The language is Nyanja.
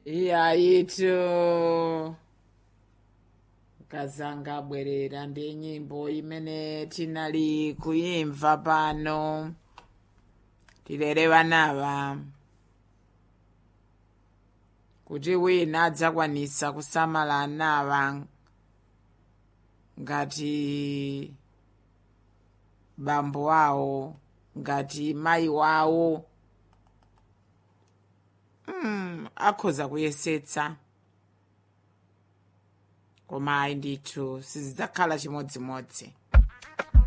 iyayitu kazanga abwerera ndi nyimbo imene tinali kuyimva pano tilere vanawa kuti wina adzakwanisa kusamala anawa ngati bambo awo ngati mayi wawo mm, akhoza kuyesetsa koma ayi ndithu sizidzakhala chimodzimodzi